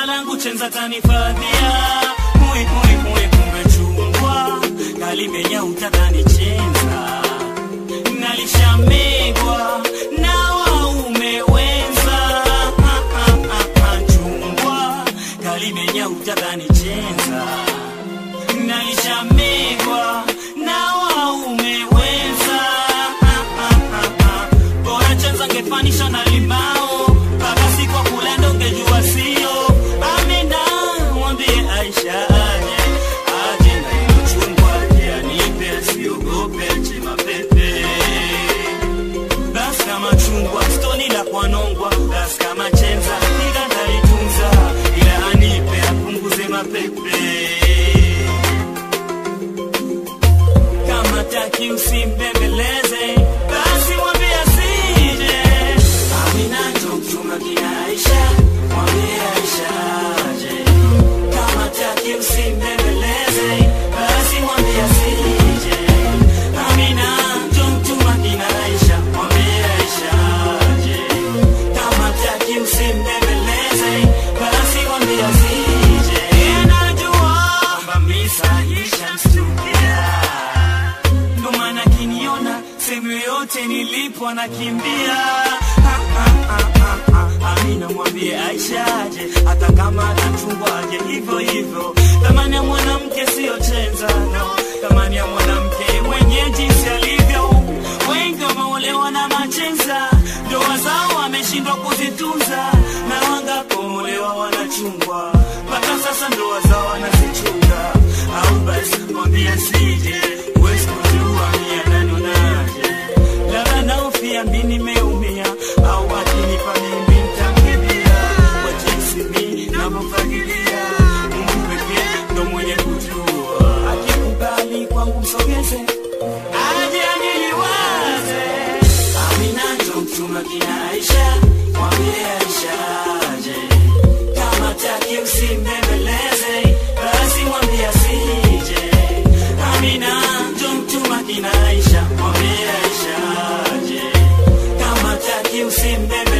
jina langu chenza tanifadhia mui mui mui kumbe chungwa kalimenya utadhani chenza nalishamegwa na waume wenza Ah, ah, ah, ah, chungwa kalimenya utadhani chenza nalishamegwa na waume wenza Ah, ah, ah, ah. bora chenza ngefanisha na limao mpaka siku wa kulenda ungejua sio amina mwambie aisha aje aje na hilo chungwa aje anipe asiogope ache mapepe basi kama chungwa stoni la kwanongwa basi kama chenza nigandalitunza ila anipe apunguze mapepe kama taki usimbembeleze basi mwambie asije amina njo mchuma kina aisha mwambie aisha aje kama taki usimbembeleze basi mwambie asije amina njo mchuma kina aisha mwambie aisha aje kama taki usimbembeleze basi mwambie asije najua kwamba misa ishamstukia ndo maana kiniona sehemu yoyote nilipo anakimbia Ha, ha, ha, ha, ha. amina mwambie aisha aje hata kama atachungwa aje hivyo hivyo thamani ya mwanamke siyo chenza no thamani ya mwanamke mwenye jinsi alivyo wengi wameolewa na machenza ndoa zao wameshindwa kuzitunza na wangapoolewa wanachungwa mpaka sasa ndoa zao wanazichunga au basi mwambie sije huwezi kujua mia nanonaje labda naofia mi nimeumia au akinipa mimi ntamkimbia kwa jinsi mi navyofagilia mungu pekee ndo mwenye kujua akikubali kwangu msogeze aje aniliwaze amina ndo mchuma kina aisha mwambie aisha aje kama taki usimbembeleze basi mwambie asije amina njo mtuma kina aisha mwambie aisha aje kama taki usimbembeleze